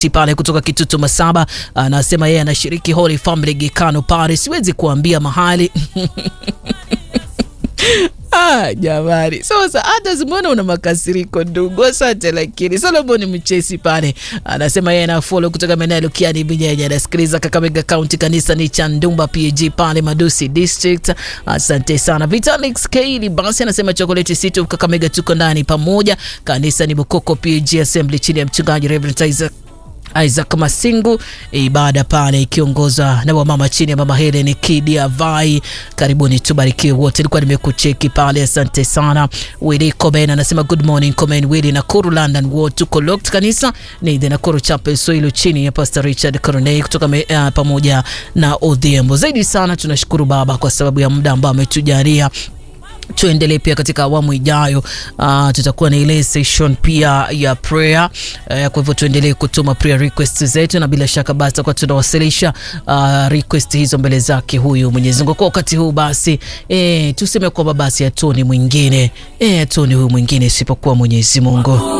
pale kutoka Kitutu Masaba anasema yeye anashiriki Holy Family Gikano pale, siwezi kuambia mahali Ah, jamani, sasa hata simona una makasiriko ndugu, asante. Lakini Solomon Mchesi pale anasema yeye anafolo kutoka maeneo ya Lukiani Binyenye, anasikiliza Kakamega County, kanisa ni cha Ndumba PG pale Madusi District. Asante sana. Vitalix Kaili basi anasema chocolate situ Kakamega, tuko ndani pamoja. Kanisa ni Bukoko PG Assembly chini ya mchungaji Reverend Isaac Isaac Masingu, ibada pale ikiongozwa na wamama chini ya mama Helen Kidia Vai. Karibuni tubarikiwe wote, nilikuwa nimekucheki pale, asante sana. Willy Komen anasema good morning Komen Willy, Nakuru London Ward, tuko locked. Kanisa ni the Nakuru Chapel Soilo chini ya Pastor Richard Corney kutoka me, uh, pamoja na Odhiambo. Zaidi sana tunashukuru Baba kwa sababu ya muda ambao ametujalia tuendelee pia katika awamu ijayo. Uh, tutakuwa na ile session pia ya prayer uh, kwa hivyo tuendelee kutuma prayer request zetu, na bila shaka basi tutakuwa tunawasilisha uh, request hizo mbele zake huyu Mwenyezi Mungu. Kwa wakati huu basi eh, tuseme kwamba basi hatuni mwingine eh, hatuni huyu mwingine isipokuwa Mwenyezi Mungu.